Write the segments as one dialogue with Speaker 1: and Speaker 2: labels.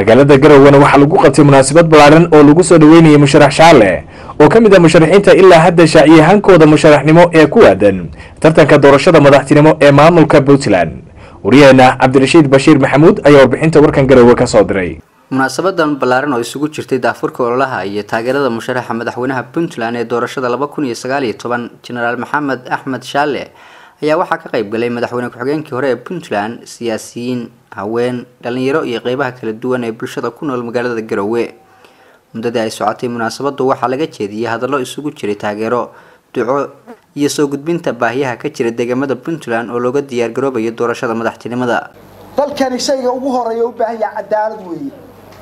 Speaker 1: magaalada garowana waxaa lagu qabtay munaasabad ballaaran oo lagu soo dhaweynayay musharax shaale oo ka mid ah musharaxiinta ilaa hadda shaaciyahaankooda musharaxnimo ee ku aadan tartanka doorashada madaxtinimo ee maamulka puntland waryaheena cabdirashiid bashiir maxamuud ayaa warbixinta warkan garowe ka soo diray
Speaker 2: munaasabadan ballaaran oo isugu jirtay daafurka ololaha iyo taageerada musharaxa madaxweynaha puntland ee doorashada laba kun iyo sagaal iyo toban jenaraal maxamed axmed shaale ayaa waxaa ka qayb galay madaxweyne ku-xigeenkii hore ee puntland siyaasiyiin haween dhalinyaro iyo qeybaha kala duwan ee bulshada ku nool magaalada garowe muddadii ay socotay munaasabadu waxaa laga jeediyey hadallo isugu jiray taageero duco iyo soo gudbinta baahiyaha ka jira deegaamada puntland oo looga diyaargaroobayo doorashada madaxtinimada
Speaker 3: dalkani shayga ugu horeeya u baahan yaha cadaalad weeye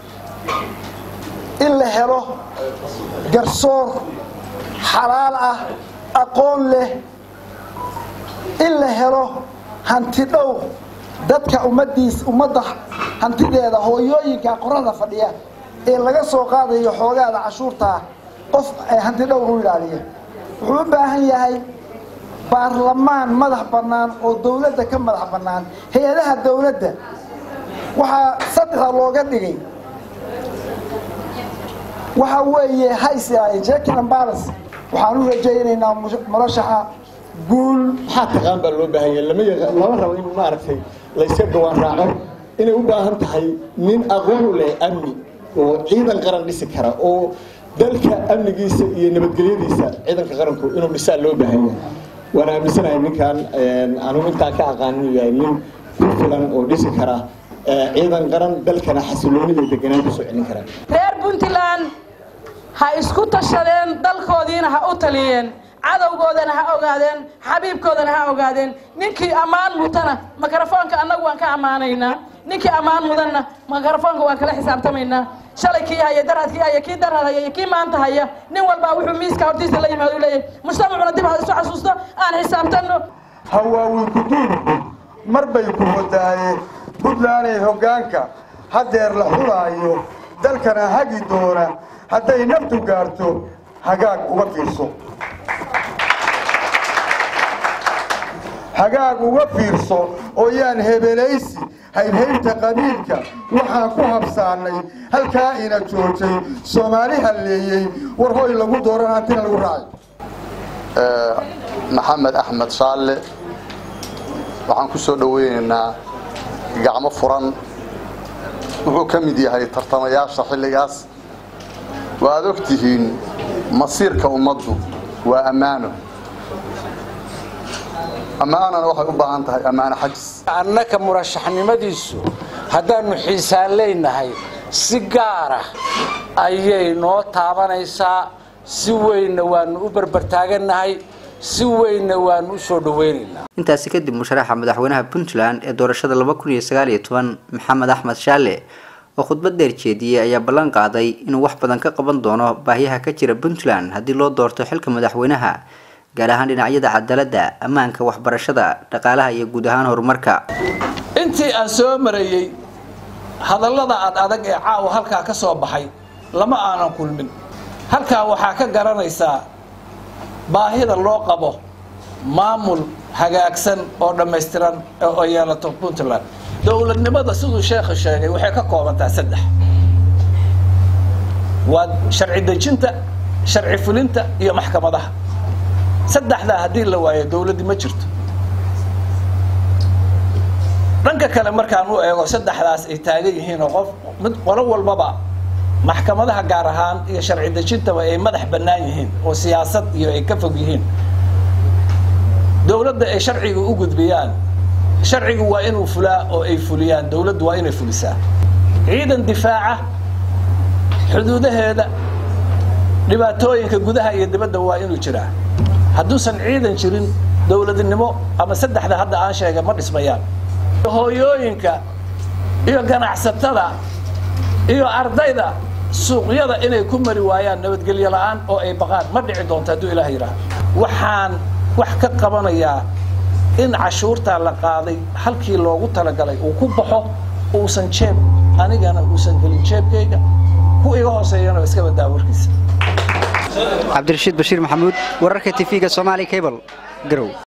Speaker 3: in la helo garsoor xalaal ah aqoon leh in la helo hanti dhowr dadka ummadiis ummadda hantideeda hooyooyinka qorada fadhiya ee laga soo qaadayo xoogaada cashuurtaa qof hanti dhowr u ilaaliya wuxuu u baahan yahay baarlamaan madax bannaan oo dawladda ka madax bannaan hay-adaha dawladda waxaa saddexa looga dhigay waxa weeye hays jekin ambalas waxaan u rajaynaynaa murashaxa guul
Speaker 4: maxaa taqaan baa loo baahan yahay lama yaqa lama rabo in maaragtay layska gawaan raaco inay u baahan tahay nin aqoon u leh amni oo ciidan qaran dhisi kara oo dalka amnigiisa iyo nabadgelyadiisa ciidanka qaranku inuu dhisaa loo baahan yahay waan aaminsanahay ninkan anugu intaan ka aqaan inuu yahay nin ku filan oo dhisi kara ciidan qaran dalkana xasilooni iyo deganaan kusoo celin kara
Speaker 5: reer puntland ha isku tashadeen dalkoodiina ha u taliyeen cadowgoodana ha ogaadeen xabiibkoodana ha ogaadeen ninkii ammaan mutana mikrofoonka annagu waan ka ammaanaynaa ninkii ammaan mudanna mikrofoonka waan kala xisaabtamaynaa shalay kii haya daraadkii haya kii daraad haya iyo kii maanta haya nin walbaa wuxuu miiska hortiisa la yimaado u leeyahay mujtamacuna dib ha isu xasuusto aan xisaabtanno
Speaker 6: hawaawi kuduudku mar bay ku wadaaye puntlanday hoggaanka haddeer la xulaayo dalkana hagi doona hadday naftu gaarto hagaag uga fiirso hagaag uga fiirso oo yaan hebelaysi haybhaybta qabiilka waxaan ku habsaanay halkaa ina joojay soomaali halleeyey war hoy lagu dooran hantina lagu raacay
Speaker 7: maxamed axmed shaalle waxaan ku soo dhoweynaynaa gacmo furan wuxuu ka mid yahay tartamayaasha xilligaas waaad og tihiin masiirka ummaddu waa ammaano ammaanana waxay u baahan tahay ammaano xajis
Speaker 8: annaka murashaxnimadiisu haddaannu xiisaan leynahay si gaara ayay noo taabanaysaa si weynna waannu u berbertaagannahay si weynna waannu u soo dhaweynaynaa
Speaker 2: intaasi kadib musharaxa madaxweynaha puntland ee doorashada laba kun iyo sagaal iyo toban maxamed axmed shaale oo khudbad dheer jeediyey ayaa ballan qaaday inuu wax badan ka qaban doono baahiyaha ka jira puntland haddii loo doorto xilka madaxweynaha gaar ahaan dhinacyada cadaaladda ammaanka waxbarashada dhaqaalaha iyo guud ahaan horumarka
Speaker 8: intii aan soo marayey hadallada ad adag ee caawa halkaa ka soo baxay lama aanan kulmin halkaa waxaa ka garanaysaa baahida loo qabo maamul hagaagsan oo dhammaystiran oo yeelato puntland dowladnimada siduu sheekha sheegay waxay ka koobantaa saddex waa sharci dejinta sharci fulinta iyo maxkamadaha saddexdaa haddii la waayo dowladdi ma jirto dhanka kale markaan u eego saddexdaas ay taagan yihiin oo qof mid qolo walbaba maxkamadaha gaar ahaan iyo sharci dejintaba ay madax bannaan yihiin oo siyaasad iyo ay ka fog yihiin dowladda ay sharciga u gudbiyaan sharcigu waa inuu fulaa oo ay fuliyaan dowladdu waa inay fulisaa ciidan difaaca xuduudaheeda dhibaatooyinka gudaha iyo dibadda waa inuu jiraa hadduusan ciidan jirin dowladnimo ama saddexda hadda aan sheegay ma dhismayaan hooyooyinka iyo ganacsatada iyo ardayda suuqyada inay ku mari waayaan nabadgelyo la'aan oo ay baqaan ma dhici doonto hadduu ilaah yidhaaha waxaan wax ka qabanayaa in cashuurtaa la qaaday halkii loogu talagalay uu ku baxo uusan jeeb anigana uusan gelin jeebkayga ku iga hooseeyana iska badaa warkiisa
Speaker 2: cabdirashiid bashiir maxamuud wararka tv-ga somaali cable garow